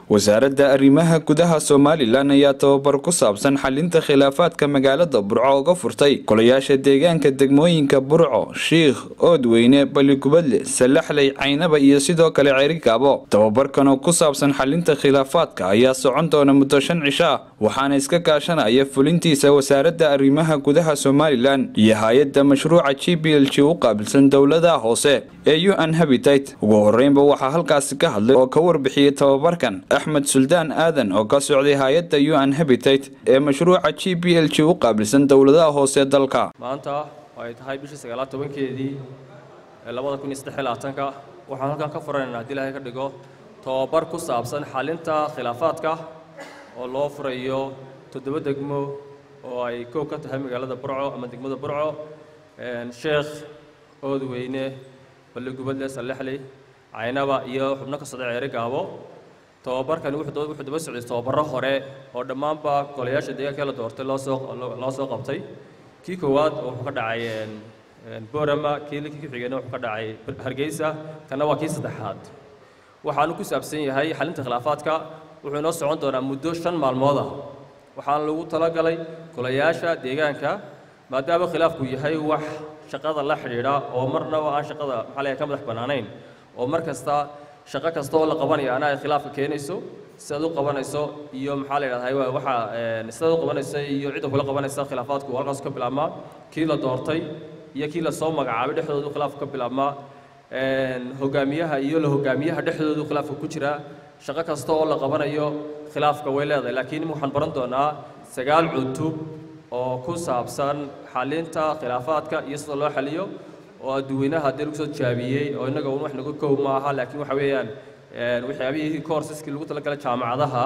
wasaaradda arrimaha gudaha somalilan ayaa tababar ku saabsan xalinta khilaafaadka magaalada burco uga furtay golayaasha deegaanka degmooyinka burco shiikh oodweyne baligubadle salaxley caynaba iyo sidoo kale cerikaabo tababarkan oo ku saabsan xalinta khilaafaadka ayaa socon doona muddo shan cisho ah waxaana iska kaashanaya fulintiisa wasaaradda arrimaha gudaha somalilan iyo hay-adda mashruuca g b l g u qaabilsan dowladaha hoose ee u n habitat ugu horeynba waxaa halkaasi ka hadlay oo ka warbixiyey tababarkan axmed suldaan aadan oo ka socday hay-adda u n habitat ee mashruuca g b l g u qaabilsan dowladaha hoose dalka maanta oo ay tahay bishii sagaalaad tobankeedii ee labada kun iyo saddex iyo labaatanka waxaan halkan ka furanaynaa haddii ilaahay ka dhigo tababar ku saabsan xalinta khilaafaadka oo loo furayo toddoba degmo oo ay koob ka tahay magaalada burco ama degmada burco sheekh oodweyne balligubadle salexley caynaba iyo xubno ka socda ceeri gaabo tababarkani wuxuu daba socday tababaro hore oo dhammaanba golayaasha deegaanka la doortay loo soo loo soo qabtay kii koowaad wuxuu ka dhacay borama kii kii xigayna wuxuu ka dhacay hargeysa kana waa kii saddexaad waxaanu ku saabsan yahay xalinta khilaafaadka wuxuu inoo socon doonaa muddo shan maalmood ah waxaana lagu talagalay golayaasha deegaanka maadaama khilaafku yahay wax shaqada la xidhiidha oo marnaba aan shaqada maxaa layahay ka madax bannaanayn oo mar kasta shaqo kasta oo la qabanaya ana ay khilaafka keenayso sidaad u qabanayso iyo maxaa la yidhahdaa waxa sidaad u qabanayso iyo cidda kula qabanaysa khilaafaadku halkaas ka bilaabmaa kii la doortay iyo kii la soo magacaabay dhexdoodu khilaafku ka bilaabmaa hogaamiyaha iyo la hogaamiyaha dhexdoodu khilaafka ku jira shaqo kasta oo la qabanayo khilaafka way leedahay laakiin waxaan baran doonaa sagaal cutub oo ku saabsan xalinta khilaafaadka iyo sida loo xaliyo oo adduweynaha haddii lagu soo jaabiyey oo innaga un wax naga kow ma aha laakiin waxa weeyaan waxyaabihii courseski lagu talagalay jaamacadaha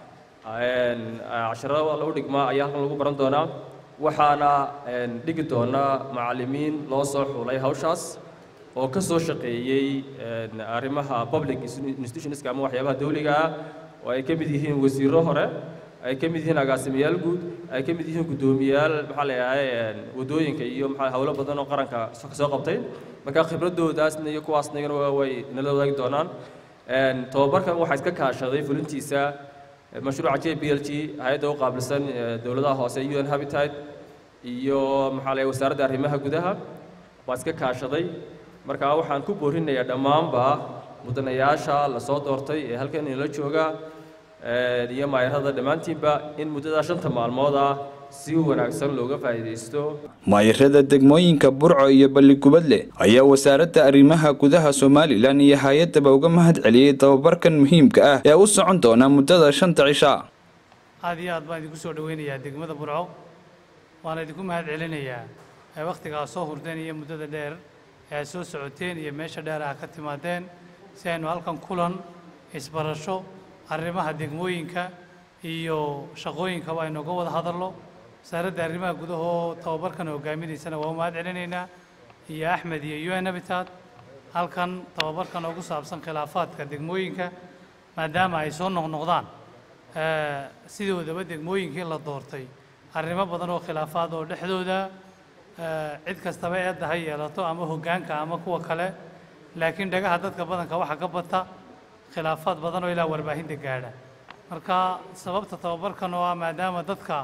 casharada lagu dhigmaa ayaa halkan lagu baran doonaa waxaana dhigi doonaa macallimiin loo soo xulay hawshaas oo ka soo shaqeeyey arrimaha public institutionska ama waxyaabaha dawliga ah oo ay ka mid yihiin wasiirro hore ay ka mid yihiin agaasimayaal guud ay ka mid yihiin guddoomiyaal maxaa leeyahay waddooyinka iyo maxaa howlo badan oo qaranka ka soo qabtay marka khibradoodaasna iyo kuwaasna iyagana way nala wadaagi doonaan tababarkan waxaa iska kaashaday fulintiisa mashruuca j b l g hay-adda u qaabilsan dowladaha hoose u n habitat iyo maxaa leeyahay wasaaradda arrimaha gudaha waa iska kaashaday marka waxaan ku boorinayaa dhammaanba mudanayaasha la soo doortay ee halkan inala jooga iyo maayarada dhammaantiinba in muddada shanta maalmood ah si wanaagsan looga faa'iidaysto maayarada degmooyinka burco iyo balligubadle ayaa wasaaradda arrimaha gudaha somalilan iyo hay-addaba uga mahad celiyey tababarkan muhiimka ah ee u socon doona muddada shanta cisha aad iyo aad baan idinku soo dhoweynayaa degmada burco waana idinku mahad celinayaa ee wakhtigaa soo hurdeen iyo muddada dheer ee aad soo socoteen iyo meesha dheer ah ka timaadeen si aynu halkan kulan isbarasho arrimaha degmooyinka iyo shaqooyinkaba aynu uga wada hadalno wasaaradda arrimaha gudahoo tababarkan hogaaminaysana waa u mahad celinaynaa iyo axmed iyo u n habitat halkan tababarkan ugu saabsan khilaafaadka degmooyinka maadaama ay soo noqnoqdaan sidoodaba degmooyinkii la doortay arrimo badan oo khilaafaad oo dhexdooda cid kastaba eedda ha yeelato ama hoggaanka ama kuwa kale laakiin dhagaha dadka badanka waxa ka bata khilaafaad badan oo ilaa warbaahinta gaadha marka sababta tababarkan oo ah maadaama dadka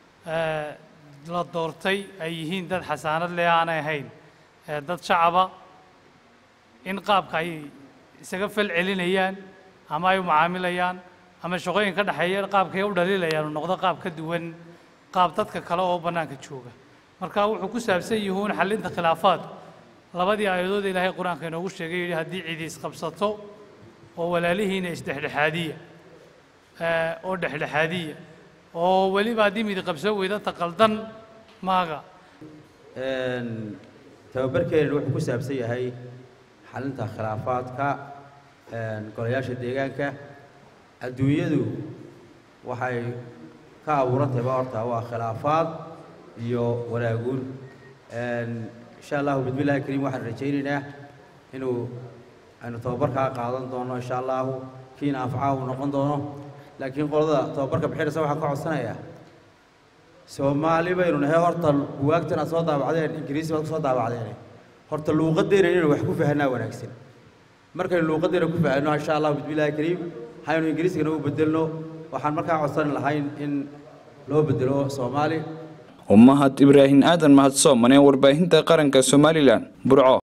la doortay ay yihiin dad xasaanad leh aanay ahayn dad shacaba in qaabka ay isaga fal celinayaan ama ay u macaamilayaan ama shaqooyin ka dhexeeya qaabkay u dhaliilayaan uu noqdo qaab ka duwan qaab dadka kale oo bannaanka jooga marka wuxuu ku saabsan yihuun xallinta khilaafaadku labadii aayadood ilaahay qur-aanka inoogu sheegay yidhi haddii cidi isqabsato oo walaalihiina isdhexdhexaadiya oo dhexdhexaadiya oo weliba haddii midi qabsoo weyda taqaldan maaga tababarkeenan wuxuu ku saabsan yahay xalinta khilaafaadka golayaasha deegaanka adduunyadu waxay ka abuurantayba horta waa khilaafaad iyo wanaaguun insha allahu bismillahi kariim waxaan rajaynaynaa inuu aynu tababarkaa qaadan doono insha allahu kiina anfacaha uu noqon doono laakiin qolada tababarka bixinaysa waxaan ka codsanayaa soomaali baynu nahay horta buwaagtan aad soo daabacdeen ingiriisi baad ku soo daabacdeen horta luuqaddeena inaynu wax ku fahanaa wanaagsan markaynu luuqaddeena ku fahanno insha allahu bismillahi kariim haynu ingiriiskana u bedelno waxaan markaa codsan lahayn in loo bedelo soomaali umahad ibraahim aadan mahadsoomane warbaahinta qaranka somalilan burco